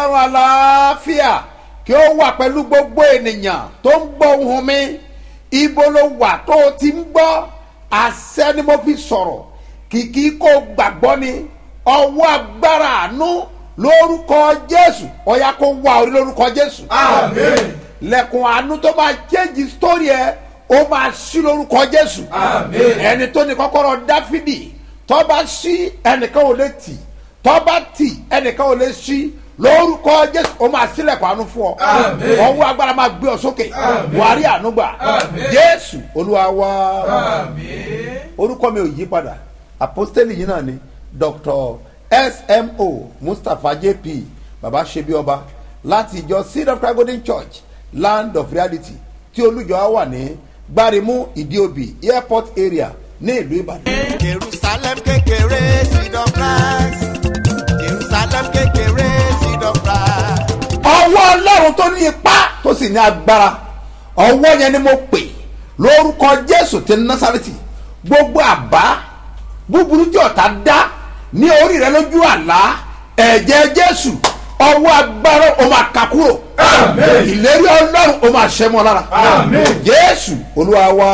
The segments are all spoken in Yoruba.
ọlọ́run àlàáfíà kí ó wà pẹ̀lú gbogbo ènìyàn tó ń gbọ́ ohùn mi ibo ló wà tó o ti ń gbọ́ àṣẹ ni mo fi sọ̀rọ̀ kìkì kó gbàgbọ́ ni ọwọ́ agbára àánú lórúkọ jésù ọ̀yà kó wà orí lórúkọ jésù Àmín. lẹ́kùn àánú tó máa change story ẹ ó máa ṣí lórúkọ jésù Àmín. ẹni tó ní kọ́kọ́rọ́ dáfídì tó bá ṣí ẹnìkan ò lè tì tó bá tì ẹnìkan ò lè ṣí lórúkọ jésù ó máa sílẹ̀kùn àánú fún ọ Àmín. ọwọ́ agbára máa gbé ọ sókè Àmín. wàá rí àánú gbà Àmín. jésù olúwa wá Àmín. orúkọ mi ò yí padà apostoli yìí náà ni dr smo mustapha jp baba ṣebi ọba láti ìjọ seed of christ golden church land of reality tí olùjọ á wà ní gbarimu ìdíòbí airport area ní ìlú ìbàdàn. jerusalem kékeré seed of christ jerusalem kékeré seed of christ. ọwọ́ ọlọ́run tó ní ipá tó sì ní agbára ọwọ́ yẹn ni mo pè lórúkọ jésù ti násàrẹ́tì gbogbo àbá búburú tí ọ̀tá dá ní orí rẹ lójú àlá ẹ̀jẹ̀ jésù ọwọ́ agbára o máa kà kúrò Àmín. ìlérí ọlọ́run o máa ṣẹ́ mọ́ lára Àmín. jésù olúwa wa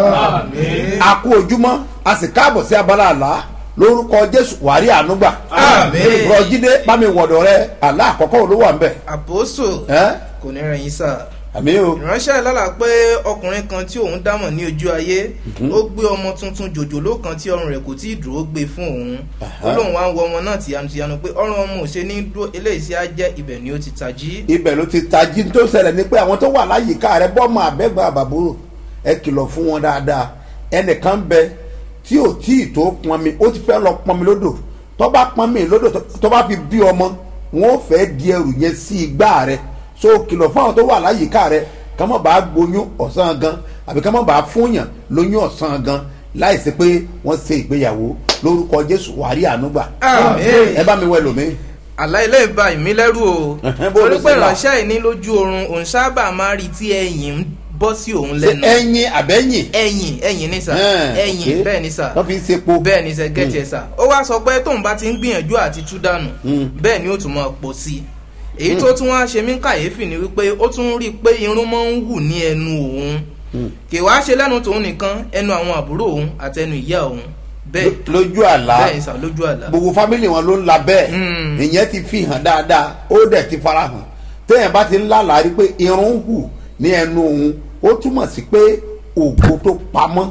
Àmín. a kú ojúmọ́ a sì káàbọ̀ sí abala àlá lórúkọ jésù wàrí ànúgbà Àmín. rọjídé bámi wọ̀dọ̀ rẹ àlá àkọ́kọ́ olówó à ń bẹ̀ àpòsò ẹ́ kò ní rẹ̀yìn sá àmì o ìránṣẹ́ lálà pé ọkùnrin kan tí òun dámọ̀ ní ojú ayé ó gbé ọmọ tuntun jòjòló kan tí ọrùn rẹ̀ kò tí ì dúró gbé fún òun ó lóun wá ń wọ ọmọ náà tìyanutìyanu pé ọrùn ọmọ ò ṣe ní dúró eléyìí sí á jẹ́ ibẹ̀ ni ó ti tají ibẹ̀ ló ti tají tó ṣẹlẹ̀ ni pé àwọn tó wà láyìíká rẹ bọ́ọ̀mù àbẹ́gbẹ́ àbàbúrò ẹ kìlọ̀ fún wọn dáadáa ẹnìkan bẹ tí ò tí ì tó pọnmi ó ti fẹ́ lọ pọnmi lódò tó bá pọnmi lódò tó- tó bá fi bí ọmọ wọn ò fẹ́ di ẹrù yẹn sí igbá rẹ so kìlọ̀ fún àwọn tó wà láyìíká rẹ ká má bàa gboyún ọ̀sán gan àbí ká má bàa fúnyàn lóyún ọ̀sán gan láìsí pé wọ́n ṣe ìgbéyàwó lórúkọ jésù wàrí ànúgbà Àmín. ẹ bá mi wẹ lómi. àlá ilé ìbá ìmí lẹ́rù o Ẹ̀hẹ́n, bó ló torí pé ṣe là? ìránṣẹ́ yìí ní lójú oorun òun sábà máa rí tí ẹ̀yìn ń bọ́ sí òun ṣe lẹ́nu ẹyin àbẹ́yìn. ẹ̀yìn ẹ̀yìn ní sà Ẹ̀hẹ́n, ẹ̀yìn ok. bẹ́ẹ̀ ní sà wọ́n fi ń sepo. bẹ́ẹ̀ ni sẹ́ gẹ́tì ẹ̀ sà ó wá sọ pé tóun bá ti ń gbìyànjú àti tú dànù Mm. bẹ́ẹ̀ ni ó tún máa pọ̀ sí i èyí tó tún wá ṣe mí kàyéfì ni wípé ó tún rí i pé irun máa ń wù ní ẹnu òun kì wá ṣe lẹ́nu tòun nìkan ẹnu àwọn àbúrò òun àtẹnu ìyá òun bẹ́ẹ̀ lójú àlá bẹ́ẹ̀ ni sà lójú àlá gbogbo fámìlì wọn ló ń la bẹ́ẹ̀ Mm. ìyẹn ti fi hàn dáadáa ó dẹ̀ ti fara hàn téèyàn bá ti ń lálàá rí pé irun ń hù ní ẹnu òun ó túmọ̀ sí pé ògo tó pamọ́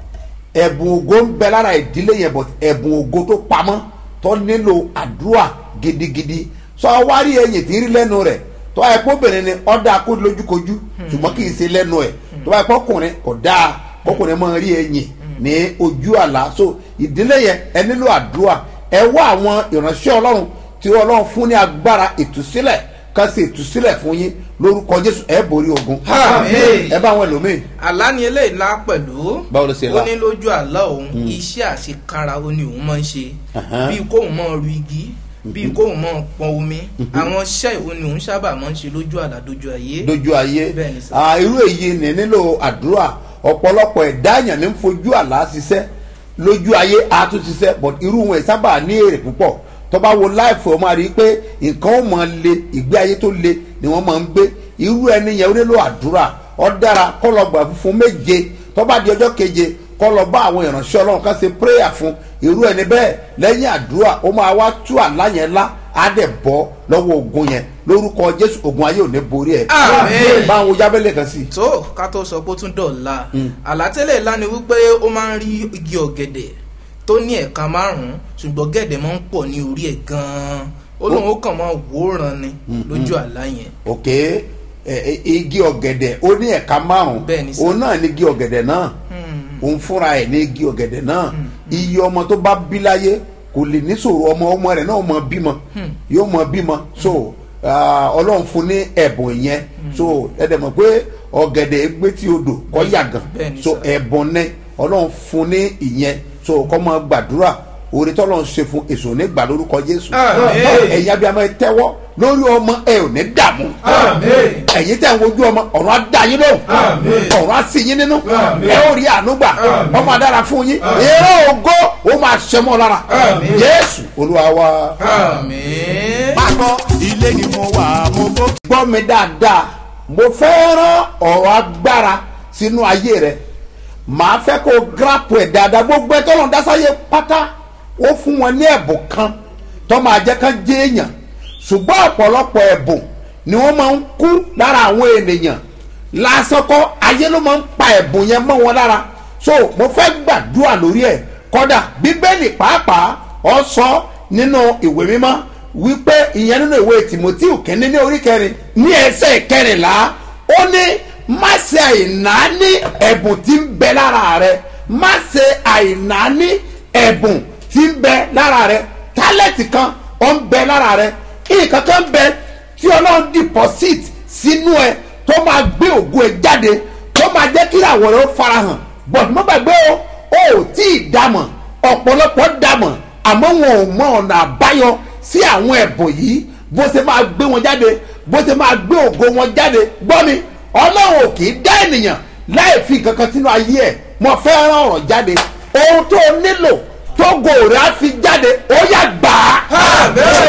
ẹ̀bùn ògo ń bẹ lára ìdílé yẹn but ẹ̀bùn ògo tó pamọ́ tó nílò àdúrà gidigidi sọ wárí ẹyìn tí ń rí lẹ́nu rẹ̀ tó ẹ kóbìnrin ni ọ̀dà kó lójúkojú ṣùgbọ́n kì í ṣe lẹ́nu ẹ̀ tó bá yẹ kọkùnrin kò dáa kọkùnrin máa rí ẹyìn ní ojú àlá so ìdílé yẹn ẹ nílò àdúrà ẹ wá àwọn ìránṣẹ́ ọlọ́run tí ọlọ́run fún ní agbára ìtúsílẹ̀ ká sì ìtúsílẹ̀ fún yín lórúkọ jésù ẹ borí ogun Àmín. ẹ bá àwọn ẹlòmíì àlá ni eléyìí lá pẹ̀lú Báwo ló ṣe lá? ó ní lójú àlá òun iṣẹ́ àṣekára ó ní òun máa ń ṣe Ahan. bíi kóun máa ru igi bíi kóun máa pọn omi àwọn iṣẹ́ ìwo ni òun sábà máa ń ṣe lójú àlá dojú ayé lójú ayé Bẹ́ẹ̀ ni sir. Ah, irú èyí ní nílò àdúrà ọ̀pọ̀lọpọ̀ ẹ̀dá èèyàn ní ń fojú àlá ṣiṣẹ́ lójú ayé a tún ṣiṣẹ́ but irú wọn sábà ní èrè púpọ̀ tó bá wo láìfò ọ máa rí i pé nǹkan ó máa le ìgbé ayé tó le ni wọ́n máa ń gbé irú ẹni yẹn ó nílò àdúrà ọ dára kọ́ lọ gbà fún méje tó bá di ọjọ́ keje kọ́ lọ bá àwọn ìránṣẹ́ ọlọ́run ká ṣe prayer fún irú ẹni bẹ́ẹ̀ lẹ́yìn àdúrà ó máa wá tú àlá yẹn lá á dẹ̀ bọ́ lọ́wọ́ ogun yẹn lórúkọ jésù ogun ayé ò ní borí ẹ̀ Àmín. bá àwọn jábẹ́lẹ̀ kan sí i. tó ká tó sọ pé ó tún dọ̀la àlátẹ́lẹ̀ ńlá ni wípé ó máa ń rí igi ọ̀gẹ̀dẹ̀ tó ní ẹ̀ka márùn-ún ṣùgbọ́n gẹ̀dẹ̀ máa ń pọ̀ ní orí ẹ̀ gan-an ó lóun ó kàn máa wòóràn ni lójú àlá yẹn ok ẹ, ẹ, igi ọ̀gẹ̀dẹ̀ ó ní ẹ̀ka márùn-ún Bẹ́ẹ̀ ni sir. òun náà ní igi ọ̀gẹ̀dẹ̀ náà òun fúnra ẹ̀ ní igi ọ̀gẹ̀dẹ̀ náà iye ọmọ tó bá bí láyé kò lè níṣòro ọmọ ọmọ rẹ̀ náà mọ bímọ yóò mọ bímọ so ah, ọlọ́run fún ní ẹ̀bùn yẹn so ẹ̀dẹ̀ mọ̀ pé ọ̀gẹ̀dẹ̀ gbé tí odò kọ́ yàgàn Bẹ́ẹ̀ ni so sir. ẹ̀bùn ní ọlọ́run fún ní ìyẹn so kọ́ máa gbàdúrà orí tọ́lọ́ ń ṣe fún èso nígbà lórúkọ jésù Àmín. ẹ̀yin abiyamọ ẹ tẹ́wọ́ lórí ọmọ ẹ ò ní dààmú Àmín. ẹ̀yin tẹ̀ ń wojú ọmọ ọ̀run á dá yín lóhùn Àmín. ọ̀run á sí yín nínú Àmín. ẹ ó rí àánú gbà Àmín. ọmọ adára fún yín Àmín. èrè ògo ó máa ṣẹmọ́ lára Àmín. jésù olúwa wa. àmín. máa kọ́ ilé ni mo wà mo bó. gbọ́ mi dáadáa mo fẹ́ rán ọ̀rọ̀ agbára sínú ayé rẹ màá fẹ́ kó gírápù ẹ̀ dáadáa gbogbo ẹ̀ tọ́lọ̀ dásáyé pátá ó fún wọn ní ẹ̀bùn kan tó máa jẹ́ kán jẹ́ èèyàn ṣùgbọ́n ọ̀pọ̀lọpọ̀ ẹ̀bùn ni wọ́n máa ń kú lára àwọn ènìyàn lásán kọ́ ayé ló máa ń pa ẹ̀bùn yẹn mọ́ wọn lára so mo fẹ́ gbàdúrà lórí ẹ̀ kọ́dà bíbélì pàápàá ọ sọ nínú ìwé mímọ́ wípé ìyẹn nínú ìwé timothy kẹ́ni ní orí kẹrin ní ẹsẹ̀ kẹrìnlá ó ní má ṣe àìnáání ẹ̀bùn tí ń bẹ lára rẹ má ṣe àìnáání ẹ̀bùn tí ń bẹ lára rẹ tálẹ̀tì kan ó ń bẹ lára rẹ nǹkan kan bẹ tí ọlọ́run deposit sínú ẹ tó máa gbé ògo ẹ jáde tó máa jẹ́ kí àwọn rẹ ó farahàn but mo gbàgbé o ò tí ì dàmọ̀ ọ̀pọ̀lọpọ̀ dàmọ̀ àmọ́ wọn ò mọ ọ̀nà àbáyọ sí àwọn ẹ̀bùn yìí bó ṣe máa gbé wọn jáde bó ṣe máa gbé ògo wọn jáde gbọ́ mi ọlọ́run ò kì í dá ènìyàn láì fi kankan sínú ayé ẹ̀ mo fẹ́ rán ọ̀rọ̀ jáde ohun tó nílò tó gòrè á fi jáde ó yà gbà á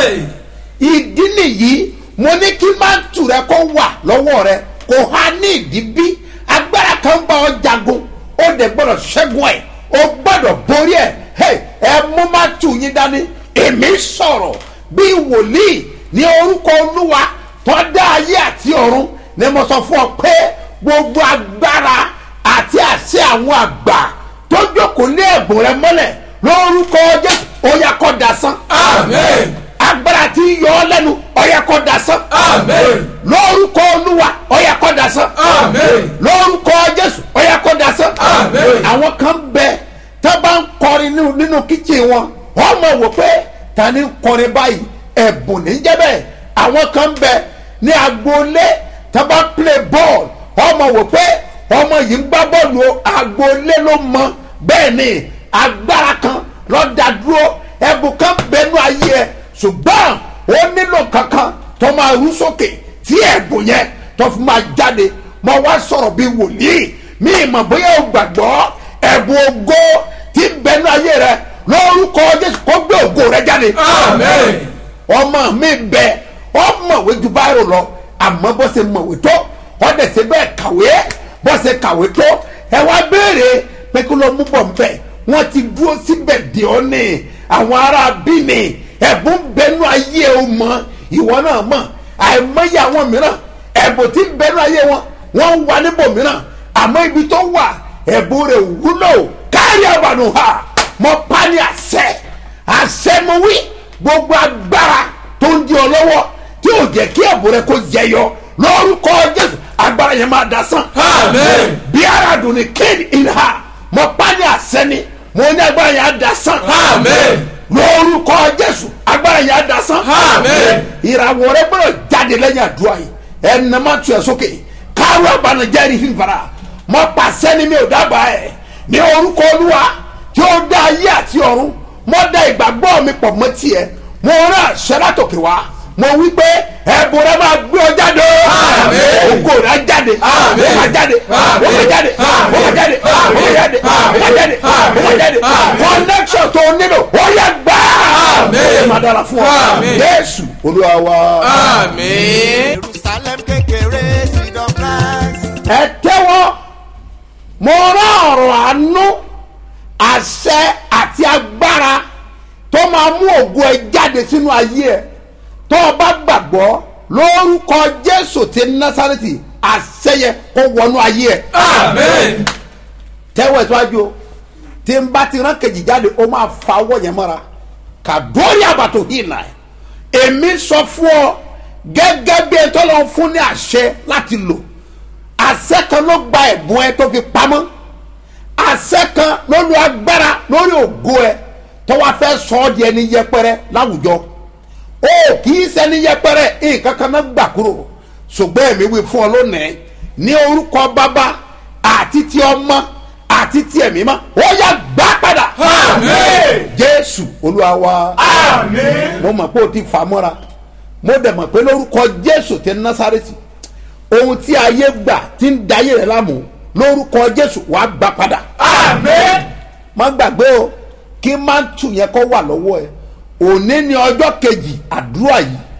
ìdí nìyí mo ní kí mántù rẹ kó wà lọ́wọ́ rẹ kò há ní ìdí bí agbára kan bá ọ jagun ó dẹ̀ gbọ́dọ̀ ṣẹ́gun ẹ̀ ó gbọ́dọ̀ borí ẹ̀ Hey, ẹ mú mántù yín dání èmi sọ̀rọ̀ bí wòlíì ní orúkọ olúwa tó dá ayé àti ọ̀run ni mo sọ fún ọ pé gbogbo agbára àti àṣẹ àwọn àgbà tó jókòó lé ẹ̀bùn rẹ mọ́lẹ̀ lórúkọ jésù ó yá kó dasán Amen. agbára tí ń yọ ọ lẹ́nu ó yá kó dasán Amen. lórúkọ olúwa ó yá kó dasán Amen. lórúkọ jésù ó yá kó dasán Amen. àwọn kan bẹ tá bá ń kọrin nínú nínú kíchìn wọn wọn mọ wò pé ta ni ń kọrin báyìí ẹ̀bùn ní jẹ́ bẹ́ẹ̀ àwọn kan bẹ ní agboolé tá bá ń play ball wọn mọ wò pé ọmọ yìí ń gbá bọ́ọ̀lù o agboolé ló mọ bẹ́ẹ̀ ni agbára kan lọ́ọ́ dúró ẹ̀bùn kan bẹnu ayé ẹ̀ ṣùgbọ́n ó nílò kankan tó máa rú sókè tí ẹ̀bùn yẹn tó fi máa jáde mo wá sọ̀rọ̀ bí wòlíì mi ìmọ̀ bóyá o gbàgbọ́ ẹ̀bùn ògo tí ń bẹnu ayé rẹ lórúkọ jésù kó gbé ògo rẹ jáde Amen. ọmọ mi bẹ ọmọwé ju báyìí lọ àmọ́ bó ṣe mọ̀wé tó ọdẹ ṣe bẹ́ẹ̀ kàwé bó ṣe kàwé tó ẹ wá béèrè pé kí ló mú bọ̀ nbẹ wọ́n ti dúró síbẹ̀ dè ọ́ ní àwọn ará bí ni ẹ̀bùn bẹnu ayé o mọ ìwọ náà mọ̀ àìmọye àwọn mìíràn ẹ̀bùn tí ń bẹnu ayé wọn wọ́n ń wà níbò mìíràn àmọ́ ibi tó wà ẹ̀bùn rẹ̀ wúlò kárí àbànú ha mọ pani àṣẹ àṣẹ mo wí gbogbo agbára tó ń di ọ lọ́wọ́ tí ò jẹ́ kí ẹ̀bùn rẹ kó jẹyọ lórúkọ jésù agbára yẹn máa dasán. Amen. bí ara dùn ní kéde ìhà mọ pani àṣẹ ni mo ní agbára yẹn á dasán. Amen. lórúkọ jésù agbára yẹn á dasán. Amen. ìràwọ̀ rẹ gbọ́dọ̀ jáde lẹ́yìn àdúrà yìí ẹnìnà máa tu ẹ̀ sókè káwé abanijẹ́ rí fífara mọ pàṣẹ ni mi ò dábàá ẹ̀ ní orúkọ olúwa tí ó dá ayé àti ọ̀run mo dá ìgbàgbọ́ mi pọ̀ mọ́ tiẹ̀ mo rán àṣẹ látòkè wá mo wí pé ẹ̀bùn rẹ máa gbé ọ jáde Àmín. ògo rẹ á jáde Àmín. ó máa jáde ó máa jáde ó máa jáde ó máa jáde ó máa jáde ó máa jáde Àmín. connection tó o nílò ó yẹ gbà Àmín. ó máa dára fún ọ Àmín. jésù olúwa wa. Amen. jerusalem kékeré seed of christ. ẹ tẹ́wọ́ mo rán ọ̀rọ̀ àánú àṣẹ àti agbára tó máa mú ògo ẹ jáde sínú ayé ẹ tó o bá gbàgbọ́ lórúkọ jésù ti násàrẹ́tì àṣẹ yẹ kó wọnú ayé ẹ Amen. tẹ́wọ́ ẹ̀ síwájú o tí n bá ti rán kejì jáde ó máa fa ọwọ́ yẹn mọ́ra kà dórí àbàtò hìnà ẹ̀ èmi sọ fún ọ gẹ́gẹ́ bí ẹ tó lọ fún ní àṣẹ láti lò àṣẹ kan ló gba ẹ̀bùn ẹ tó fi pamọ́ àṣẹ kan ló lo agbára lórí ògo ẹ tó wá fẹ́ sọ ọ́ di ẹni yẹpẹrẹ láwùjọ o kì í ṣẹni yẹpẹrẹ nǹkan kan náà gbà kúrò ṣùgbọ́n èmi wí fún ọ lónìí ní orúkọ bàbá àti ti ọmọ àti ti ẹ̀mí mọ́ ó yá gbá padà Àmín. jésù olúwa wa Amen. mo mọ̀ pé o ti fà mọ́ra mo dẹ̀ mọ̀ pé lórúkọ jésù ti násàrẹ́tì ohun tí ayé gbà ti ń dayé rẹ̀ láàmú lórúkọ jésù wàá gbà padà Amen. má gbàgbé o kí mántù yẹn kọ́ wà lọ́wọ́ ẹ òní ni ọjọ́ kejì àdúrà yìí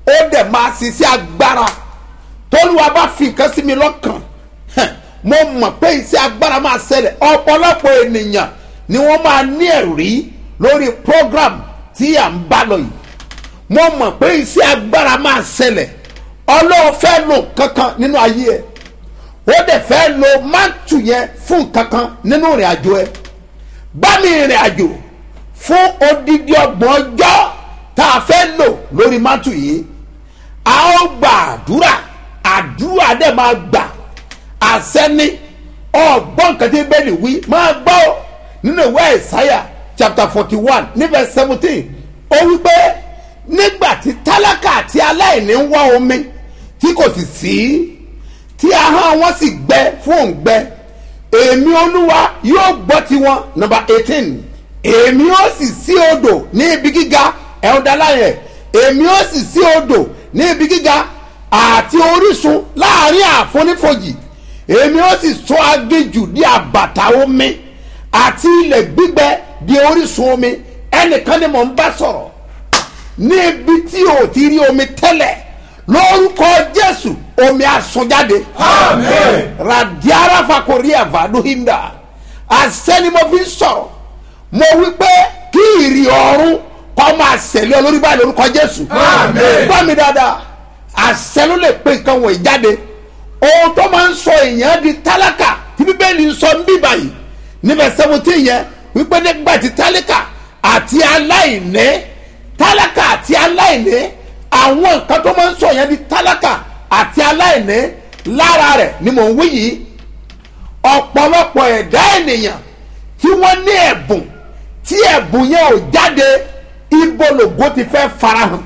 ó dẹ̀ máa ṣiṣẹ́ agbára tólúwa bá fi nǹkan sí mi lọ́kàn hẹ̀, mo mọ̀ pé iṣẹ́ agbára máa ṣẹlẹ̀ ọ̀pọ̀lọpọ̀ ènìyàn ni wọ́n máa ní ẹ̀rí lórí program tí à ń bá lọ yìí mo mọ̀ pé iṣẹ́ agbára máa ṣẹlẹ̀ ọlọ́run fẹ́ lò kankan nínú ayé ẹ̀ ó dẹ̀ fẹ́ lo mántù yẹn fún kankan nínú ìrìn àjò ẹ̀ bá mi ìrìn àjò fún odidi ọgbọ̀n ọjọ́ tá a fẹ́ lò lórí mántù yìí a ó gba àdúrà àdúrà dẹ̀ máa gbà àsẹ́ni ọgbọ́n nǹkan tí bẹ́ẹ̀ni wí máa gbọ́ ọ nínú ìwé ìsáyà chapter forty one níbẹ̀ seventeen ó wí pé nígbà tí tálákà àti aláìní ń wá omi tí kò sì sí tí ahọ́n wọn sì gbẹ fún òǹgbẹ èmi olúwa yóò gbọ́ tiwọn number eighteen èmi ó sì sí odò ní ibi gíga ẹ̀ọ́dáláyẹ̀ èmi ó sì sí odò ní ibi gíga àti orísun láàrin àfonífojì èmi ó sì sọ aginjù di àbàtà omi àti ilẹ̀ gbígbẹ di orísun omi ẹnìkan ni mò ń bá sọ̀rọ̀ ní ibi tí o ti rí omi tẹ́lẹ̀ lórúkọ jésù omi àsunjáde Amen. radiara fakori avado hinda àṣẹ ni mo fi ń sọ̀rọ̀ mo wí pé kí ìrì ọ̀run kọ́ máa ṣẹlẹ̀ olórí báyìí lórúkọ jésù Amen. gbọ́ mi dáadáa àṣẹ ló lè pé nǹkan wọ̀nyí jáde ohun tó máa ń sọ èèyàn di tálákà tí bíbélì ń sọ ń bí báyìí níbẹ̀ seventeen yẹn wípé nígbà tí tálákà àti aláìní tálákà àti aláìní àwọn nǹkan tó máa ń sọ èèyàn di tálákà àti aláìní lára rẹ̀ ni mò ń wí yìí ọ̀pọ̀lọpọ̀ ẹ̀dá ènìyàn tí wọ́n ní ẹ̀bùn tí ẹ̀bùn yẹn ò jáde ibo lògo ti fẹ́ farahàn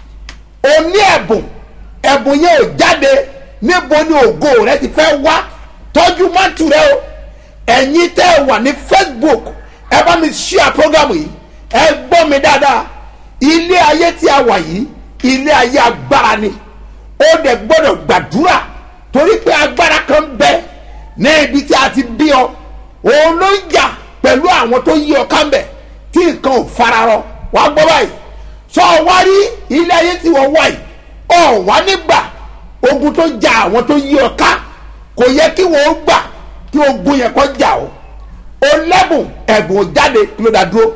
o ní ẹ̀bùn ẹ̀bùn yẹn ò jáde níbo ni ògo rẹ ti fẹ́ wá tọ́jú mọ́tò rẹ o ẹ̀yin tẹ́ ẹ wà ní facebook ẹ bá mi share program yìí ẹ gbọ́ mi dáadáa ilé ayé tí a wà yìí ilé ayé agbára ni ó dẹ̀ gbọ́dọ̀ gbàdúrà torí pé agbára kan bẹ ní ibi tí a ti bí ọ òun ló ń jà pẹ̀lú àwọn tó yí ọ kámbẹ̀ tí nǹkan ò fararọ wàá gbọ́ báyìí sọ wá rí ilé ayé tí wọ́n wá yìí ọ̀ wá nígbà ogun tó ja àwọn tó yí ọ ká kò yẹ kí wọ́n gbà kí ogun yẹn kọ́ jà ọ́ o lẹ́bùn ẹ̀bùn ò jáde kí ló dá dúró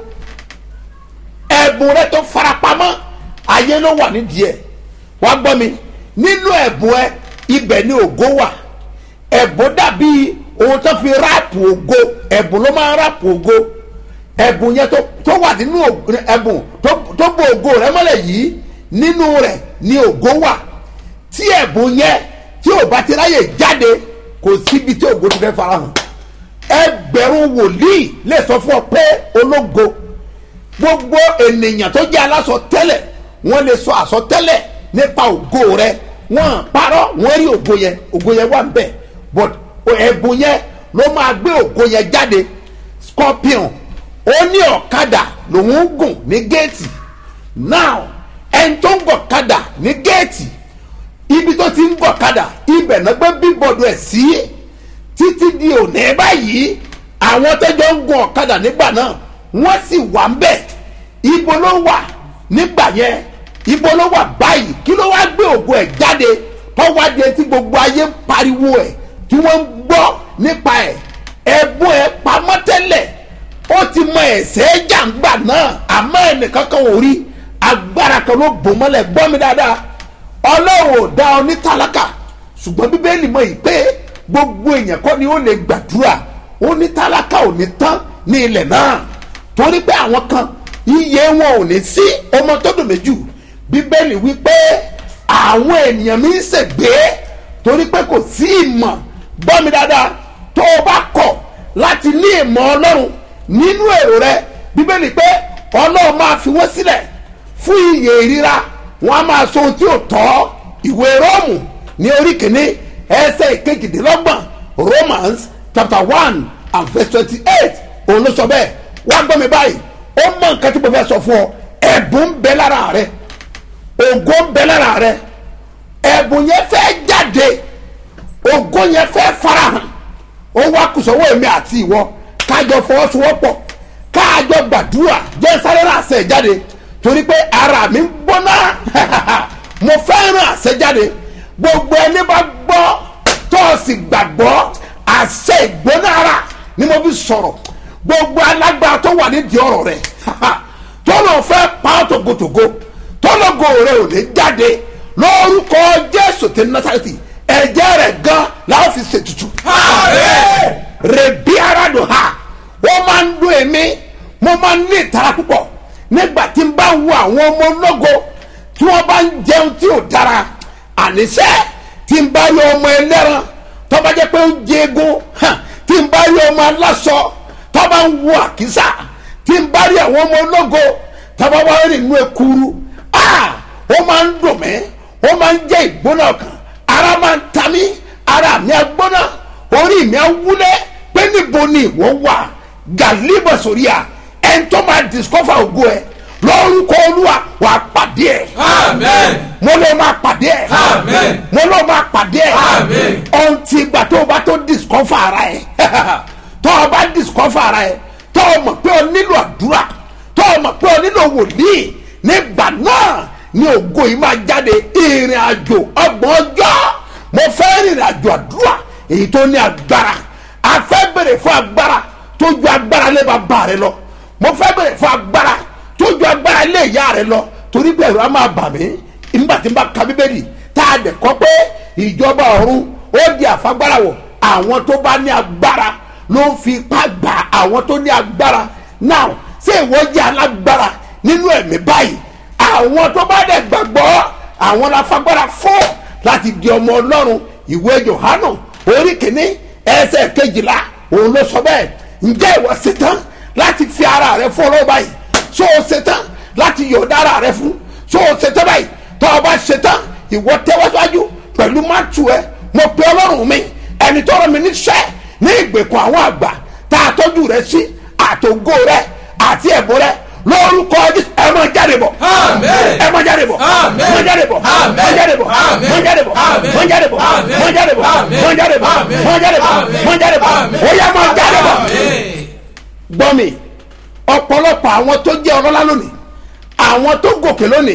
ẹ̀bùn rẹ tó farapamọ́ ayé ló wà nídìí ẹ̀ wá gbọ́ mi nínú ẹ̀bùn ẹ ibẹ̀ ni ògo wà ẹ̀bùn dàbí ohun tó fi ráàpù ògo ẹ̀bùn ló máa ń ráàpù ògo ẹ̀bùn yẹn tó tó wà nínú ògo- ẹ̀bùn tó tó bo ògo rẹ mọ́lẹ̀ yìí nínú rẹ̀ ni ògo wà tí ẹ̀bùn yẹn tí ò bá ti ráyè jáde kò síbi tí ògo ti fẹ́ farahàn ẹgbẹ̀rún wòlíì lè sọ fún ọ pé ológo gbogbo ènìyàn tó jẹ́ aláṣọ tẹ́lẹ̀ wọ́n lè sọ àsọtẹ́lẹ̀ nípa ògo rẹ wọ́n parọ́ wọ́n rí ògo yẹn ògo yẹn wà nbẹ̀ but ẹ̀bùn yẹn ló máa gbé ògo yẹn jáde scorpion ó ní ọ̀kadà lòun ń gùn ní géètì now ẹni tó ń gọ̀kadà ní géètì ibi tó ti ń gọ̀kadà ibẹ̀ náà gbé bíbọ̀dù ẹ̀ sí títí di òní báyìí àwọn tẹ́jọ́ ń gun ọ̀kadà nígbà náà wọ́n sì wà ń bẹ̀ ibo ló wà nígbà yẹn ibo ló wà báyìí kí ló wá gbé ògo ẹ̀ jáde tọ́wádìí tí gbogbo ayé ń pariwo ẹ̀ tí wọ́n ń gbọ́ nípa ẹ̀ ẹ̀bùn ẹ̀ pamọ́ tẹ́lẹ̀ ó ti mọ ẹ̀sẹ̀ jàǹgbà náà àmọ́ ẹnìkan kan ò rí agbára kan ló bò mọ́lẹ̀ gbọ́ mi dáadáa ọlọ́run ò dá ọ ní tálákà ṣùgbọ́n bíbélì mọ̀ yìí pé gbogbo èèyàn kọ́ ni ó lè gbàdúrà ó ní tálákà ò ní tán ní ilẹ̀ náà torí pé àwọn kan iye wọn ò ní sí ọmọ tó dùn méjù bíbélì wí pé àwọn ènìyàn mi ń ṣègbè torí pé kò sí ìmọ̀ gbọ́ mi dáadáa tó o bá kọ̀ láti ní ìmọ̀ ọlọ́run nínú èrò rẹ bíbélì pé ọlọ́run máa fi wọ́n sílẹ̀ fún iye ìríra wọn a máa sọ ohun tí ò tọ́ ìwé róòmù ní orí kìíní ẹsẹ̀ ìkejìdínlọ́gbọ̀n romans chapter one and verse twenty-eight òun ló sọ bẹ́ẹ̀ wá gbọ́ mi báyìí ó mọ nǹkan tí mo fẹ́ sọ fún ọ ẹ̀bùn ń bẹ lára rẹ ògo ń bẹ lára rẹ ẹ̀bùn yẹn fẹ́ jáde ògo yẹn fẹ́ farahàn ó wá kùsọ̀wọ́ èmi àti ìwọ kájọ fọwọ́sowọ́pọ̀ kájọ gbàdúrà jẹ́ sáré ràṣẹ̀ jáde torí pé ara mi ń gbóná mo fẹ́ràn àṣẹjáde gbogbo ẹni bá gbọ́ tó o sì gbàgbọ́ àṣẹ ìgbónára ni mo fi sọ̀rọ̀ gbogbo alágbára tó wà nídìí ọ̀rọ̀ rẹ̀ tó lọ fẹ́ pa ọ́ tògótògó tó lọ́gọ̀ rẹ̀ ò ní jáde lórúkọ jésù tí nasareti ẹ̀jẹ̀ rẹ̀ gan làwọn fi ṣètùtù rèbí ara dùn ha wọ́n máa ń dún èmi mo máa ń ní ìtara púpọ̀ nígbà tí n bá ń wo àwọn ọmọ ológo tí wọ́n bá ń jẹun tí ò dára àníṣe tí n bá yọ ọmọ ẹlẹ́ran tó bá jẹ́ pé ó jẹ egun hàn, tí n bá yọ ọmọ aláṣọ tó bá ń wo àkísà tí n bá rí àwọn ọmọ ológo tó bá wá rìn inú ekuru ah ó máa ń dùn mí ó máa ń jẹ́ ìgbóná ọkàn ara máa ń ta mí ara mi á gbóná orí mi á wúlẹ̀ pé níbo ni ìwọ wà gàlíbà sórí à ẹni tó máa discover ògo ẹ lórúkọ olúwa wàá pàdé ẹ Amen. mo ló máa pàdé ẹ Amen. mo ló máa pàdé ẹ Amen. ohun tí ìgbà tó o bá tó discover ara ẹ tó o bá discover ara ẹ tó o mọ̀ pé o nílò àdúrà tó o mọ̀ pé o nílò wòlíì nígbà náà ni ògo yìí máa jáde ìrìn àjò ọgbọ̀n ọjọ́ mo fẹ́ rìnrìn àjò àdúrà èyí tó ní agbára a fẹ́ bèrè fún agbára tó ju agbára lé bàbá rẹ lọ mo fẹ́ bèrè fún agbára tó ju agbára lé ìyá rẹ lọ torí bẹ́ẹ̀ ló máa bà mí nígbà tí n bá ka bíbélì tá a dẹ̀ kọ́ pé ìjọba ọ̀run ó di àfagbára wọ̀ àwọn tó bá ní agbára ló ń fi ipá gbà àwọn tó ní agbára now ṣé ìwọ jẹ́ alágbára nínú ẹ̀mí báyìí àwọn tó bá dẹ̀ gbàgbọ́ àwọn la fagbára fún láti di ọmọ ọlọ́run ìwé yohanu orí kìíní ẹsẹ̀ kejìlá òun ló sọ bẹ́ẹ̀ ǹjẹ́ ìwọ ṣetán láti fi ara rẹ fún ọlọ́wọ́ báyìí so o ṣetán láti yọ̀ọ̀dá ara rẹ fún so o ṣetán báyìí tó o bá ṣetán ìwọ tẹ́wọ́síwájú pẹ̀lú mátù ẹ mo pe ọlọ́run mi ẹni tó rán mi níṣẹ́ ní ìgbèkùn àwọn àgbà tá a tọ́jú rẹ sí àtògo rẹ àti ẹ̀bùn rẹ lórúkọ Jésù ẹ máa jáde bọ̀ Amen. ẹ máa jáde bọ̀ Amen. máa jáde bọ̀ Amen. máa jáde bọ̀ Amen. máa jáde bọ̀ Amen. máa jáde bọ̀ Amen. máa jáde bọ̀ Amen. máa jáde bọ̀ Amen. máa jáde bọ̀ Amen. máa jáde bọ̀ Amen. ó yá máa jáde bọ̀ Amen. gbọ́ mi ọ̀pọ̀lọpọ̀ àwọn tó jẹ́ ọlọ́lá lónìí àwọn tó gòkè lónìí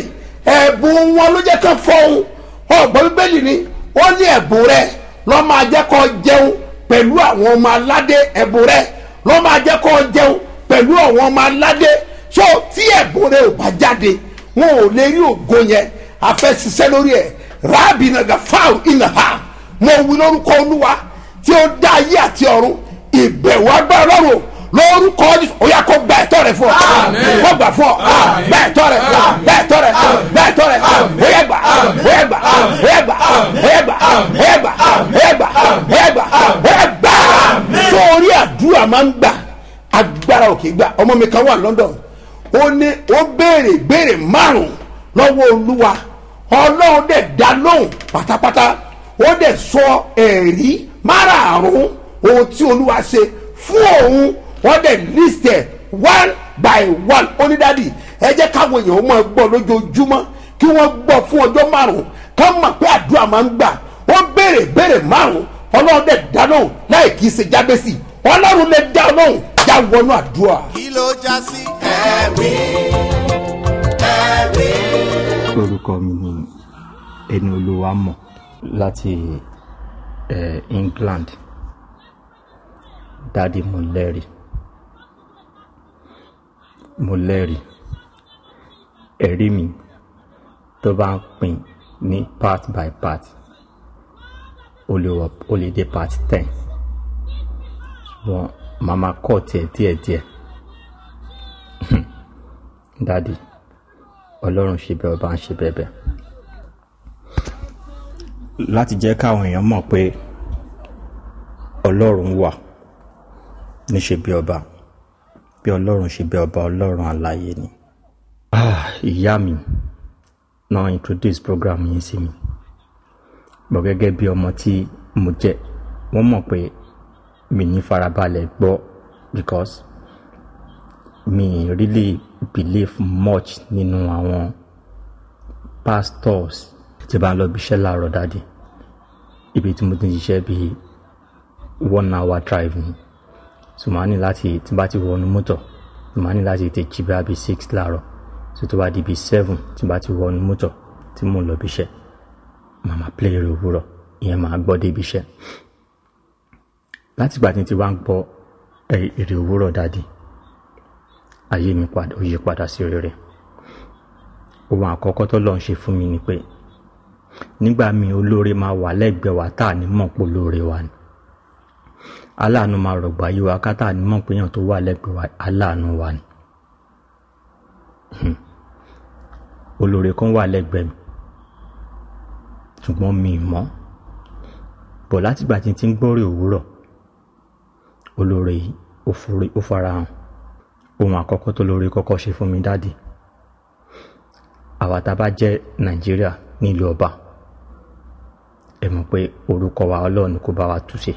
ẹ̀bùn wọn ló jẹ́ kán fọ́hún ọ̀gbọ́n bíbélì ni ó ní ẹ̀bùn rẹ lọ́ máa jẹ́ kó jẹun pẹ̀lú àwọn ọmọ aládé ẹ̀bùn rẹ lọ́ máa jẹ́ kó jẹun pẹ̀lú àwọn ọmọ aládé so tí ẹ̀bùn rẹ ò bá jáde wọn ò lè rí ògo yẹn afẹ́ ṣiṣẹ́ lórí ẹ̀ rábì nàgà fáwọn ìnàhà mo wí lórúkọ olúwa tí ó dá ayé àti ọ̀run ìbẹ̀wò agbára lọ́rùn lórúkọ Jésù ó yá kó gba ẹ̀tọ́ rẹ fún ọ Àmín. kó gbà fún ọ Àmín. gba ẹ̀tọ́ rẹ Àmín. gba ẹ̀tọ́ rẹ Àmín. gba ẹ̀tọ́ rẹ Àmín. ó yá gbà Àmín. ó yá gbà ó yá gbà ó yá gbà ó yá gbà ó yá gbà ó yá gbà ó yá gbà sórí àdúrà máa ń gbà agbára òkè gbà ọmọ mi kan wà London ó ní ó béèrè béèrè márùn lọ́wọ́ olúwa ọlọ́run dẹ̀ dá lóhùn pátápátá ó dẹ̀ sọ ẹ̀rí márààrún ohun tí olúwa ṣe fún òun wọ́n dẹ̀ list ẹ̀ one by one onídàdí ẹ jẹ́ káwọn èèyàn máa gbọ́ lójoojúmọ́ kí wọ́n gbọ́ fún ọjọ́ márùn-ún ká mọ̀ pé àdúrà máa ń gbà wọ́n béèrè béèrè márùn-ún ọlọ́run dẹ̀ dá lóhùn láì kí í ṣe jábẹ́sì ọlọ́run lè dá lóhùn já wọnú àdúrà. kí ló já sí ẹ̀rí ẹ̀rí. orúkọ mi ni ẹni olúwa mọ̀ láti eh, England dádì mo lẹ́rìí mo lẹ́rìí ẹ̀rí mi tó bá ń pín ní part by part ó lè wọ ó lè dé part ten ṣùgbọ́n màmá kọ́ tiẹ̀ díẹ̀díẹ̀ dádì ọlọ́run ṣe bẹ́ẹ̀ ọba ń ṣe bẹ́ẹ̀ bẹ́ẹ̀ láti jẹ́ káwọn èèyàn mọ̀ pé ọlọ́run wà níṣe bí ọba bí ọlọ́run ṣe bí ọba ọlọ́run àlàyé ni. Ah, ìyá mi náà introduce program yìí sí mi bọ̀ gẹ́gẹ́ bí ọmọ tí mo jẹ́ wọ́n mọ̀ pé mi ní farabalẹ̀ gbọ́ because mi really believe much nínú àwọn pastors tí bá ń lọ bí iṣẹ́ láàárọ̀ dáadé ibi tí mo ti ń ṣiṣẹ́ bíi one hour drive ni so màá ní láti tí bá ti wọnú mọ́tò màá ní láti tètè jí bá bíi six láàárọ̀ so tó bá di bíi seven tí bá ti wọnú mọ́tò tí mò ń lọ bí iṣẹ́ màá máa play eré òwúrọ̀ ìyẹn màá gbọ́ dé ibi iṣẹ́ láti ìgbà tí n ti wá ń gbọ́ ẹ- èrè òwúrọ̀ dáàdi ayé mi padà ó yí padà sí rere ohun àkọ́kọ́ tó lọ́n ṣe fún mi ni pé nígbà míì olóore máa wà lẹ́gbẹ̀ẹ́ wa tá à ní mọ̀ pé olóore wa ni aláàánú máa rọ̀gbà yí wa ká tá à ní mọ̀ pé èèyàn tó wà lẹ́gbẹ̀ẹ́ wa aláàánú wa ni Hmm. olóore kan wà lẹ́gbẹ̀ẹ́ mi ṣùgbọ́n mi ì mọ̀ bọ̀ látìgbà tí n ti ń gbọ́rè òwúrọ̀ olóore yìí ó forí- ó farahàn ohun àkọ́kọ́ tó lóore kọ́kọ́ ṣe fún mi dáàdì àwa tá a bá jẹ́ nàìjíríà nílùú ọba ẹ mọ̀ pé orúkọ wa ọlọ́run kó bá wa túṣe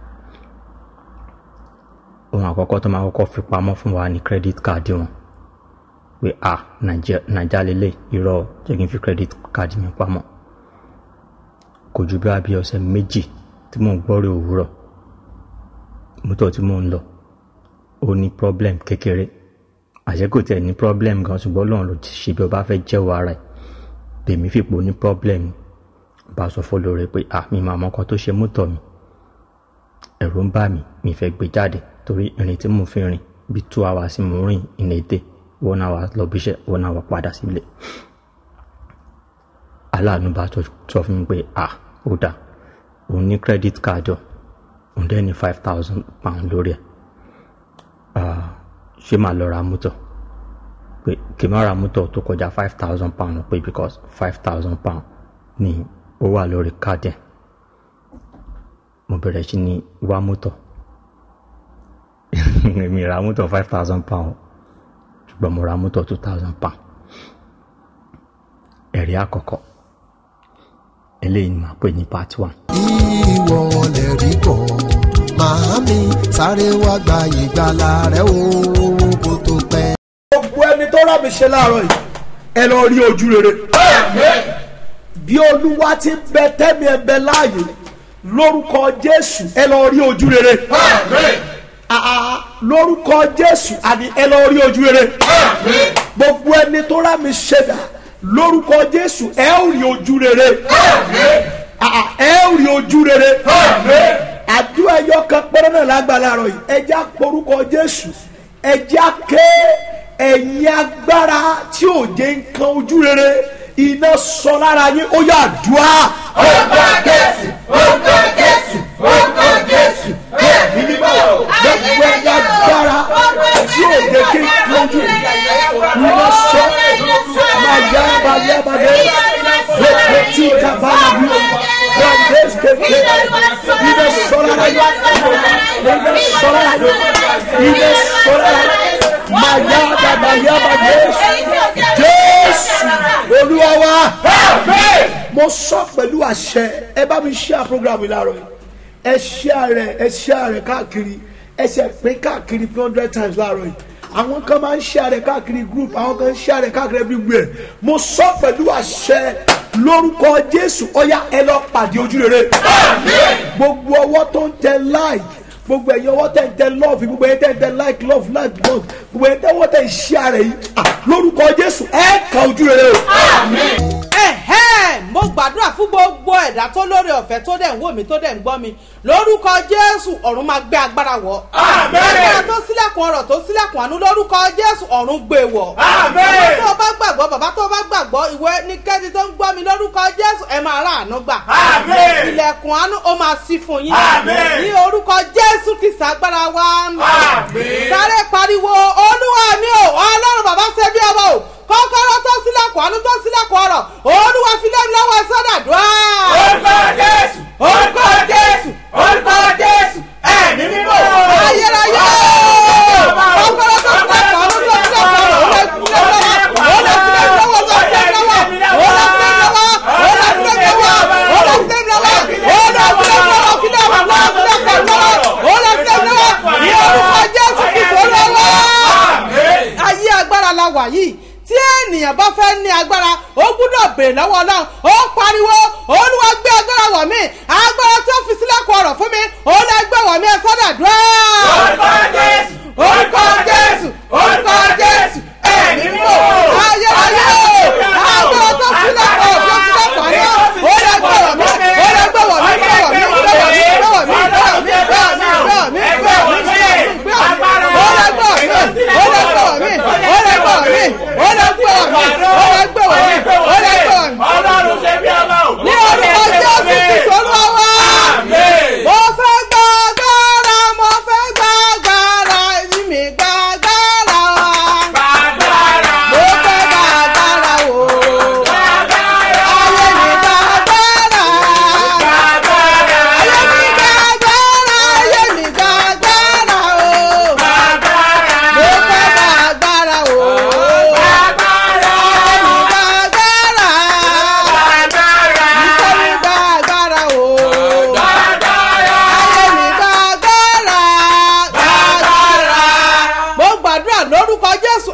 ohun àkọ́kọ́ tó máa kọ́kọ́ fi pamọ́ fún wa ní credit card wọn pé a nàìjà lélẹ̀ irọ́ jẹ́ kí n fi credit card mi pamọ́ kò ju bí abí ọ̀sẹ̀ méjì tí mò ń gbọ́rẹ̀ òwúrọ̀ mọ́tò tí mò ń lọ ó ní problem kékeré àṣẹ kò tẹ̀ ní problem gan ṣùgbọ́n ọlọ́run ló ti ṣe bí ọba fẹ́ jẹ́wọ́ ara ẹ̀ tèmi fipò ní problem bá sọ fọ́ lóore pé à mi máa mọ nǹkan tó ṣe mọ́tò mi ẹ̀rù ń bà mí mi fẹ́ gbé jáde torí ìrìn tí mo fi rìn bí two hours mo rìn in a day one hour lọ bí iṣẹ́ one hour padà sílé aláàánú bá sọ sọ fún mi pé à ó dà òun ní credit card ọ òun dẹ́ ní five thousand pound lórí ẹ̀ Ah, ṣé màá lọ ra mọ́tò pé kì í má ra mọ́tò tó kọjá five thousand pound pé because five thousand pound ni ó wà lórí káàdì ẹ̀ mo bẹ̀rẹ̀ sí ní wá mọ́tò èmi ra mọ́tò five thousand pound ṣùgbọ́n mo ra mọ́tò two thousand pound ẹ̀rí àkọ́kọ́ eléyìí ni màá pè ní part one. ìwọ lè rí bọ̀ màámi sáré wá gba ìgbàlà rẹ o kó tó pẹ́. gbogbo ẹni tó rà mí ṣe láàárọ̀ yìí ẹ lọ rí ojú rere. bí olúwa ti ń bẹ tẹ́mi ẹ bẹ láàyè lórúkọ jésù ẹ lọ rí ojú rere. Àà, lórúkọ jésù àní ẹ lọ rí ojú rere. gbogbo ẹni tó rà mí ṣe dà lórúkọ jésù ẹ ó rí ojú rere. Àà, ẹ ó rí ojú rere. àdúrà ẹyọ kan péré náà lágbàlá rọ yìí ẹ já porúkọ jésù ẹ já ké ẹ̀yin agbára tí ò jẹ́ nǹkan ojú rere iná sọ lára yín ó yà dùá. Orúkọ Jésù, orúkọ Jésù, orúkọ Jésù. Ìní bá gbogbo ẹ̀yin agbára tí ò jẹ́ kí nǹkan ojú iná sọ máa yá balẹ̀ balẹ̀ gbogbo tí kábàlà bí o wọ́n dé kékeré iná sọ lára yín iná sọ lára yín iná sọ lára yín máa yá balẹ̀ balẹ̀ jésù olúwa wa mo sọ pẹ̀lú àṣẹ ẹ bá mi ṣe àprogramu láàárọ̀ yìí ẹ ṣe rẹ ẹ ṣe rẹ káàkiri ẹ ṣe pín káàkiri three hundred times láàárọ̀ yìí àwọn kan máa ń ṣe rẹ káàkiri group àwọn kan ń ṣe rẹ káàkiri everywhere mo sọ pẹ̀lú àṣẹ lórúkọ jésù ọyá ẹ lọ pàdé ojú rere gbogbo ọwọ́ tó ń tẹ like gbogbo ẹ̀yin ọwọ́ tẹ̀ ń tẹ love gbogbo ẹ̀yin tẹ̀ ń tẹ like love like love gbogbo ẹ̀yin tẹ̀ wọ́n tẹ̀ ń ṣe rẹ yìí ah, lórúkọ jésù ẹ kà ojú rere o. ẹ̀hẹ́n mo gbàdúrà fún gbogbo ẹ̀dá tó lórí ọ̀fẹ́ tó dẹ̀ ń wò mí tó dẹ̀ ń gbọ́ mi lórúkọ jésù ọ̀run máa gbé agbára wọ̀ agbára tó sílẹ̀kùn ọ̀rọ̀ tó sílẹ̀kùn àánú lórúkọ jésù ọ̀run gbé wọ̀ bàbá tó o bá gbàgbọ́ bàbá tó o bá gbàgbọ́ ìwé ní kẹ́ni tó ń gbọ́ mi lórúkọ jésù ẹ máa ráàánú gbà ilẹ̀kùn àánú ó máa ṣí fún yín ní orúkọ jésù kìsà agbára wa sáré pariwo olúwa mi ò ọlọ́run bàbá ṣe bí ọmọ o kọ́kọ́rọ́ tó sílẹ̀kùn àánú tó sílẹ̀kùn ọ̀rọ̀ olúwa fi lé mi lọ́wọ́ sọ́dà dùá. Orúkọ Jésù, orúkọ Jésù, orúkọ Jésù. Ẹ̀mí mímọ́. ayérayé kọ́kọ́rọ́ tó sílẹ̀kùn àánú tó sílẹ̀kùn ọ̀rọ̀ olúwa fi lé mi lọ́wọ́ olúwa fi lé mi lọ́wọ́ tó fi lé mi lọ́wọ́ olúwa fi lé mi lọ́wọ́ olúwa fi lé mi lọ́wọ́ olúwa fi lé mi lọ́wọ́ olúwa fi lé mi lọ́wọ́ fi lé mi lọ́wọ́ fi lé mi lọ́wọ́ olúwa fi lé mi lọ́wọ́ ní orúkọ jésù kìí lọ́wọ́ ayé agbára la wà yìí tí ènìyàn bá fẹ́ ní agbára ó gbúdọ̀ bèrè lọ́wọ́ ọlọ́run ó pariwo olúwa gbé agbára wọ̀ mí agbára tó fi sílẹ̀kùn ọ̀rọ̀ fún mi ó lọ gbé wọ̀ mí ẹ sọ́dà dúró. Orúkọ Jésù, orúkọ jésù orúkọ jésù ẹ̀mí mọ̀ ayé ayé agbára tó sílẹ̀kùn ọ̀rọ̀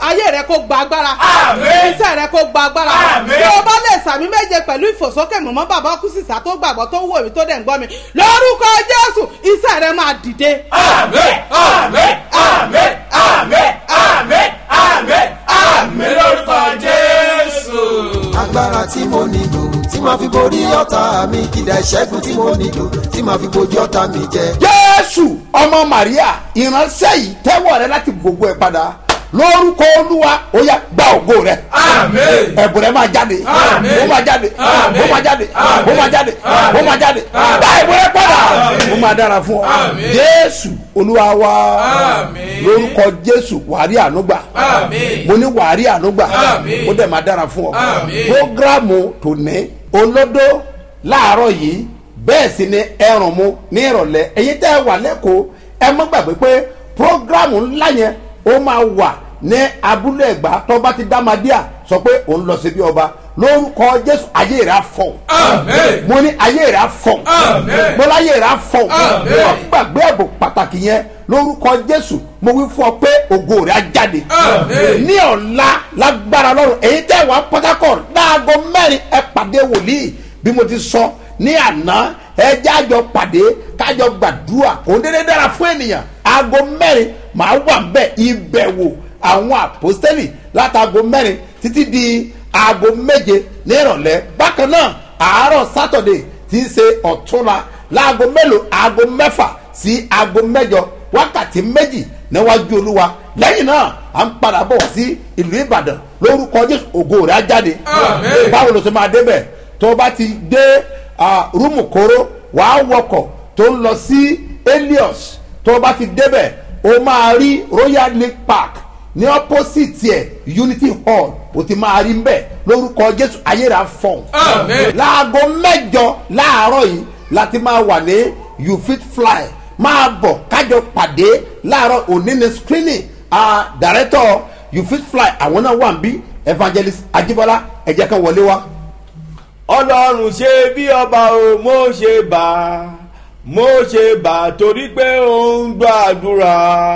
ayé rẹ kó gba agbára Àmín. iṣẹ́ rẹ kó gba agbára Àmín. bí o bá lè sàmì méje pẹ̀lú ìfòsókè mọ̀mọ́ bàbá kú sísá tó gbàgbọ́ tó wò mí tó dẹ̀ ń gbọ́ mi lórúkọ jésù iṣẹ́ rẹ máa dìde. Àmín, àmín, àmín, àmín, àmín, àmín, àmín lórúkọ Jésù. agbára tí mo nílò tí màá fi borí ọ̀tá mi ìdá ìṣẹ́gun tí mo nílò tí màá fi bojú ọ̀tá mi jẹ. jésù ọmọ maria ìránṣẹ́ yìí tẹ́wọ̀ rẹ láti gbogbo ẹ̀ padà lórúkọ olúwa ó yá gba ògo rẹ Àmín. ẹ̀bùn rẹ máa jáde Àmín. ó máa jáde Àmín. ó máa jáde Àmín. ó máa jáde ó máa jáde Àmín. gba ẹ̀bùn rẹ padà ó máa dára fún ọ Àmín. jésù olúwa wa Àmín. lórúkọ jésù wàrí ànúgbà Àmín. mo ní wàrí ànúgbà Àmín. ó dẹ̀ máa dára fún ọ Àmín. programu tòní olódó láàárọ̀ yìí bẹ́ẹ̀ sì ni ẹrùn mu ní ìrọ̀lẹ́ ẹ̀yin tẹ́ ẹ wà lẹ́kọ̀ọ́ ẹ mọ́ gbàgbé pé programu ńlá yẹn ó máa wà ní abúlé ẹ̀gbá tó bá ti dámadíà sọ pé òun lọ sí bí ọba lórúkọ jésù ayé rẹ̀ á fọ̀ Àmín. mo ní ayé rẹ̀ á fọ̀ Àmín. mo láyé rẹ̀ á fọ̀ Àmín. wọ́n gbàgbé ẹ̀bùn pàtàkì yẹn lórúkọ jésù mo wí fún ọ pé ògo rẹ̀ á jáde Àmín. ní ọ̀la lágbára lọ́rùn èyí tẹ́ wà port harcourt láago mẹ́rin ẹ pàdé wòlíì bí mo ti sọ ní àná ẹ jájọ pàdé kájọ gbàdúrà kò ń dédé dára fún ènìyàn aago mẹ́rin màá wà bẹ́ẹ̀ ìbẹ̀wò àwọn àpòstẹ́lì látago mẹ́rin títí di aago méje ní ìrọ̀lẹ́ bákan náà àárọ̀ sátọ̀dẹ̀ tí í ṣe ọ̀túnla láago mélòó aago mẹ́fà sí aago mẹ́jọ wákàtí méjì níwájú olúwa lẹ́yìn náà à ń padà bọ̀ sí ìlú ìbàdàn lórúkọ jésù ògo rẹ̀ á jáde Àmín. báwo ló ṣe máa débẹ̀ tó o bá ti dé ah, rúmù kóró wàá wọkọ̀ tó ń lọ sí helios tó o bá ti débẹ̀ o máa rí royal lake park ní opposite ẹ̀ unity hall o ti máa rí mbẹ̀ lórúkọ jésù ayé rẹ̀ á fọ̀n Àmín. láago mẹ́jọ láàárọ̀ yìí láti máa wà ní you fit fly máa bọ̀ kájọ pàdé láàárọ̀ òní ní screening ah, director you fit fly àwọn náà wà ń bí evangelist ajibola ẹ̀jẹ̀ kan wọlé wá. ọlọ́run ṣe bí ọba o mo ṣe bá mo ṣe bá torí pé ó ń gbàdúrà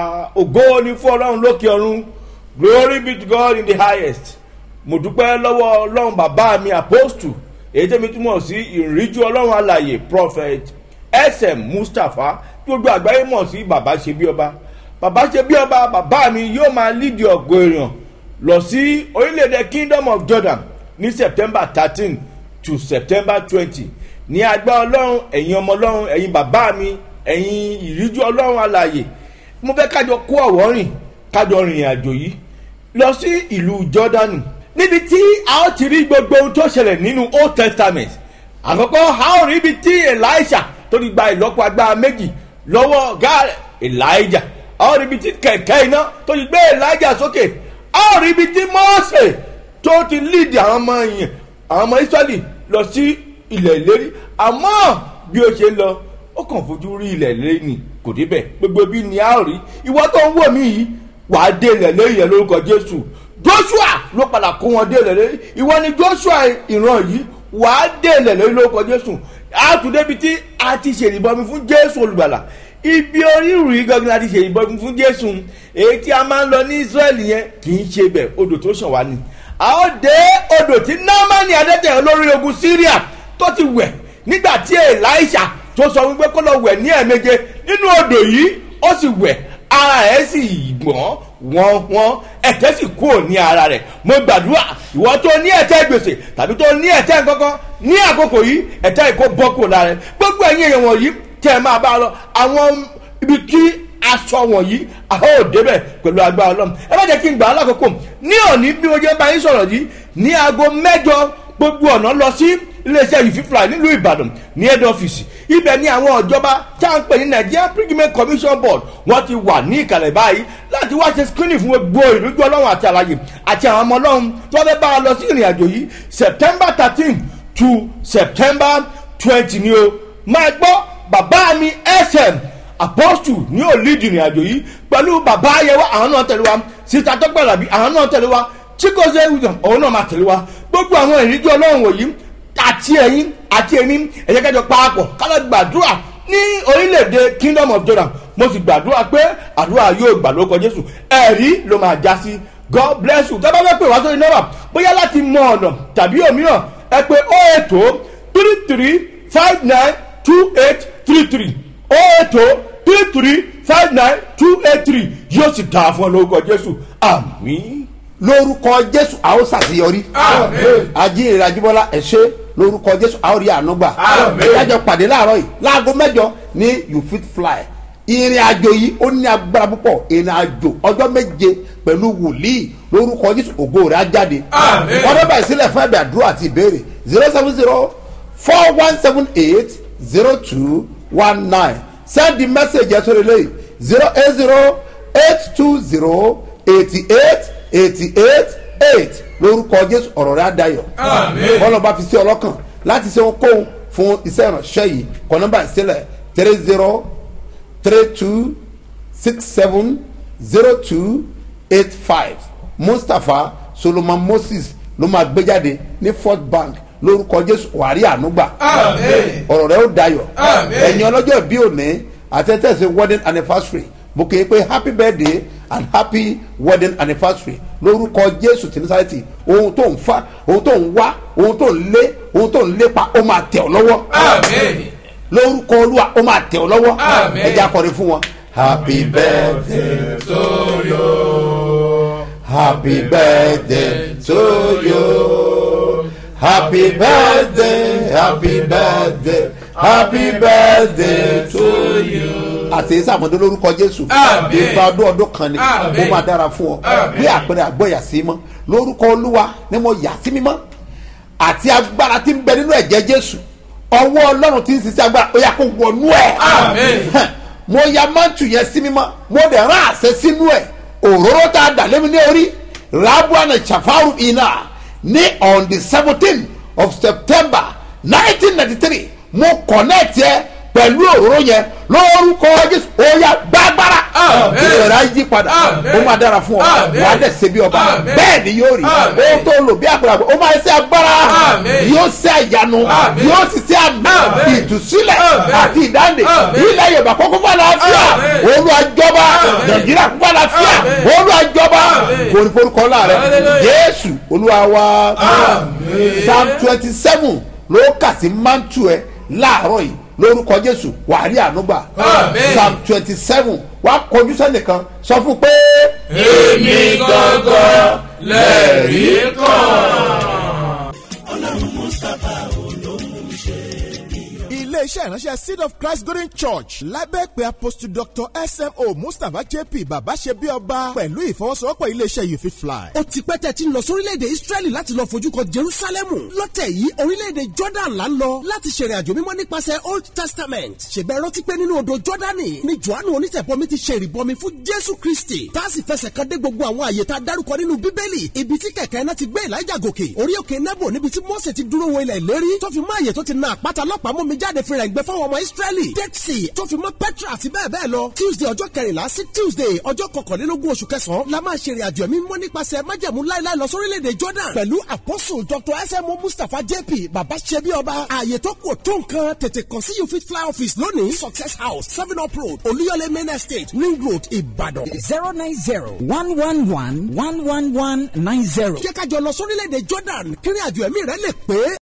ògo ni fún ọlọ́run lókè ọ̀run glory be to god in the highest mo dúpẹ́ lọ́wọ́ ọlọ́run bàbá mi apostle èyí tẹ́mi túmọ̀ sí ìríjú ọlọ́run alàyè prophet sm mustapha tí gbogbo àgbáyé mọ̀ sí bàbá ṣe bí ọba bàbá ṣe bí ọba bàbá mi yóò máa lídìí ọ̀gọ̀ èèyàn lọ sí orílẹ̀-èdè kingdom of jordan ní september thirteen to september twenty ní agbá ọlọ́run ẹ̀yin ọmọ ọlọ́run ẹ̀yin bàbá mi ẹ̀yin ìríjú ọlọ́run alàyè mo fẹ́ kájọ kó ọ̀wọ́ rìn kájọ rìnrìn àjò yìí lọ sí ìlú jordani níbi tí a ó ti rí gbogbo ohun tó ṣẹlẹ̀ nínú old testament àkọ́kọ́ a ó rí ibi tí elisha tó ti gba ìlọ́po agbára méjì lọ́wọ́ ọ̀gá rẹ̀ elijah a ó rí ibi tí kẹ̀kẹ́ iná tó ti gbé elijah sókè a ó rí ibi tí mọ́ọ̀sẹ̀ tó ti lead àwọn ọmọ yẹn àwọn ọmọ israẹli lọ sí ilẹ̀ ìlérí àmọ́ bí ó ṣe lọ ó kàn fojú rí ilẹ̀ ìlérí ni kò débẹ̀ gbogbo bí ni a ó rí ìwọ tó ń wò mí yìí wàá dé ilẹ̀ ìlérí yẹn lórúkọ jésù joshua ló padà kó wọn dé ilẹ̀ ìlérí ìwọ ni joshua ìran yìí wàá dé ilẹ̀ ìlérí lórúkọ jésù a tún débi tí a ti ṣèrìbọmi fún jésù olùgbàlà ibi orírù yìí gangan la ti ṣèrìbọmi fún jésù èyí tí a máa ń lọ ní israẹli yẹn kì í ṣe bẹ̀ odò tó ṣàn wá ni a ó dé odò tí námánì adẹ́tẹ̀ olórí ogun syria tó ti wẹ̀ nígbà tí elisha tó sọ wípé kó lọ wẹ̀ ní ẹ̀ẹ̀méje nínú odò yìí ó sì wẹ̀ ara ẹ̀ sì gbọ́n wọ́n wọ́n ẹ̀tẹ́ sì kúrò ní ara rẹ̀ mo gbàdúrà ìwọ tó ní ẹ̀tẹ́ gbèsè tàbí tó ní ẹ̀tẹ́ kankan ní àkókò yìí ẹ̀tẹ́ ìkó bọ́ kúrò lára rẹ̀ gbogbo ẹ̀yin èèyàn wọ̀nyí tẹ́ ẹ máa bá a lọ àwọn ibi tí aṣọ wọ̀nyí àwọn ò débẹ̀ pẹ̀lú agbára ọlọ́run ẹ bá jẹ́ kí n gbà á lákòókò ní òní bí mo jẹ́ bá yín sọ̀rọ̀ yìí ní aago mẹ́jọ gbogbo ọ̀nà lọ sí iléeṣẹ́ yìí fífúra nílùú ìbàdàn ní head office ibẹ̀ ni àwọn ìjọba tá à ń pè ní nigeria pilgrimage commission board wọ́n ti wà ní ìkàlẹ̀ báyìí láti wá ṣe screening fún gbogbo ìrújú ọlọ́run àti àlàyé àti àwọn ọmọ ọlọ́run tí wọ́n fẹ́ bá wa lọ sí ìrìn àjò yìí september thirteen to september twenty ni o máa gbọ́ bàbá mi sm apostle ní ò lead ìrìn àjò yìí pẹ̀lú bàbá ayẹwo àwọn náà tẹ̀lé wa sita tọ́gbàlàbí àwọn náà tẹ̀lé wa chigoze william òun náà máa tẹ̀lé wa gbogbo àwọn ìrìnjú ọlọ́run wòyí àti ẹ̀yìn àti èmi ẹ̀yẹ kẹjọ paapọ̀ kálọ̀ gbàdúrà ní orílẹ̀-èdè kingdom of jordan mo sì gbàdúrà pé àdúrà yóò gbà lóko jésù ẹ̀rí ló máa já sí god bless you tọ́ba fẹ́ pè wá sórí nọ́mbà bóyá láti mọ ọ̀nà tàbí òmíràn ẹ pé ó ètò three three five nine two eight three three ó ètò three three five nine two eight three yóò sì dáa fún ọ lórúkọ jésù àmín. lórúkọ jésù a ó ṣàṣeyọrí ajínrere ajíbọ́lá ẹ ṣe lórúkọ jésù a ó rí ànúgbà ìdájọ́ pàdé láàárọ̀ yìí láago mẹ́jọ ní you fit fly ìrìn àjò yìí ó ní agbára púpọ̀ ìrìn àjò ọjọ́ méje pẹ̀lú wòlíì lórúkọ jésù ògo rẹ̀ á jáde wọ́n bẹ́ẹ̀ báyìí sílẹ̀ fún ẹ̀bẹ̀ àdúrà àti ìbéèrè zero seven zero four one seven eight zero two one nine send the message ẹ̀ sórí lẹ́yìn zero eight zero eight two zero eighty eight eighty eight eight lórúkọ jésù ọ̀rọ̀ rẹ̀ á dayọ̀ bọ́lá bá fi sí ọlọ́kàn láti ṣe ohunkóhun fún iṣẹ́ ìránṣẹ́ yìí kọ́ nọ́mbà ìsílẹ̀ three zero three two six seven zero two eight five mustapha solomon moses ló máa gbé jáde ní fort bank lórúkọ jésù wàrí ànúgbà ọ̀rọ̀ rẹ̀ ó dayọ̀ ẹ̀yin ọlọ́jọ́ bí òní àtẹ̀tẹ̀sẹ̀ wedding anniversary mo kì í pé happy birthday and happy wedding anniversary lórúkọ jésù tí nísàlẹ̀tì ohun tó ń fa ohun tó ń wá ohun tó ń lé ohun tó ń lépa ó máa tẹ̀ ọ́ lọ́wọ́ lórúkọ olúwa ó máa tẹ̀ ọ́ lọ́wọ́ ẹ jẹ́ akọrin fún wọn. happy birthday to you happy birthday to you happy birthday happy birthday happy birthday to you. àti sàmọ́dé lórúkọ jésù ìgbà ọdún ọdún kan ni ó máa dára fún ọ bí àpẹẹrẹ àgbọ̀yà sí mọ́ lórúkọ olúwa ni mo yà sí mímọ́ àti agbára tí ń bẹ nínú ẹ̀jẹ̀ jésù ọwọ́ ọlọ́run tí ń sisi agbára ó yà kó wọnú ẹ̀ mo ya mọ́tù yẹn sí mímọ́ mo dẹ̀ rán àṣẹ sínú ẹ̀ òróró tá a dà lémi ní orí rabuana chafaru ina ní on the seventeen of september nineteen ninety three mo connect yẹ pẹ̀lú òróró yẹn lórúkọ jésù ó yà gbàgbára ìrora yí padà ó máa dára fún ọ wà á dẹ̀ ṣe bí ọba bẹ́ẹ̀ ni yóò rí ó tó lò bí àgbàlagbà ó máa ṣe agbára yóò ṣe àyànnu yóò sì ṣe àmì ìtúsílẹ̀ àti ìdáǹdè ilẹ̀ yorùbá kókó fún àlàáfíà olùwàjọba nàìjíríà kókó àlàáfíà olùwàjọba kòríforúkọ láàrẹ jésù olúwa wa psalm twenty seven ló kà sí mantu ẹ láàárọ̀ yìí lórúkọ jésù wàá rí ànúgbà psalm twenty seven wàá kọjú sẹ́nìkan sọ fún pé. èmi gangan lẹ́rìí kan. ọlọ́run mustapha olóhùn ṣe iléeṣẹ́ ìránṣẹ́ seed of christ golden church lábẹ́ pé apostle dr smo mustapha jp bàbá ṣe bí ọba pẹ̀lú ìfọwọ́sowọ́pọ̀ iléeṣẹ́ you fit fly. ó ti pẹ́ tẹ́ ti ń lọ sórílẹ̀-èdè israẹli láti lọ fojú kan jerusalemu lọ́tẹ̀ yìí orílẹ̀-èdè jordan là ń lọ láti ṣèrìn àjò mímọ́ nípasẹ̀ old testament ṣèbẹ̀ rántí pé nínú odò jordani ni johannu onítẹ̀bọmi ti ṣe ìrìbọmi fún jésù kristi tá a sì fẹsẹ̀ kan dé gbogbo àwọn àyè tá a dárúkọ nínú bíbélì ibi tí kẹ̀kẹ́ náà ti gbé elijah gòkè orí òkè nebo níbi tí mose ti dúró wo ilẹ̀ ìlérí tó fi mọ́ àyè tó ti na àpáta lọ́pàá mú mi jáde fi rẹ̀ ń gbẹ fáwọn ọmọ israẹli dead sea tó fi mọ́ petra àti bẹ́ẹ̀ bẹ́ẹ̀ lọ tuesday ọjọ́ kẹrìnlá sí tuesday ọjọ́ kọkànlélógún oṣù kẹsàn-án la máa ṣe ìrìn àjò ẹ̀mí mọ́ nípasẹ̀ májẹ̀mú láíláí lọ sórílẹ̀-èdè jordan pẹ̀lú apostle dr smo mustapha jp baba ṣebi ọba ààyè tó kù tó nǹkan tètè kàn sí you fit fly office lónìí success house seven up road olúyọlé main estate ring road ìbàdàn. zero nine zero one one one one one one nine zero. jẹ́ ká jọ lọ sórílẹ̀-èdè jordan kí ìrìn àjò ẹ̀mí rẹ lè pé.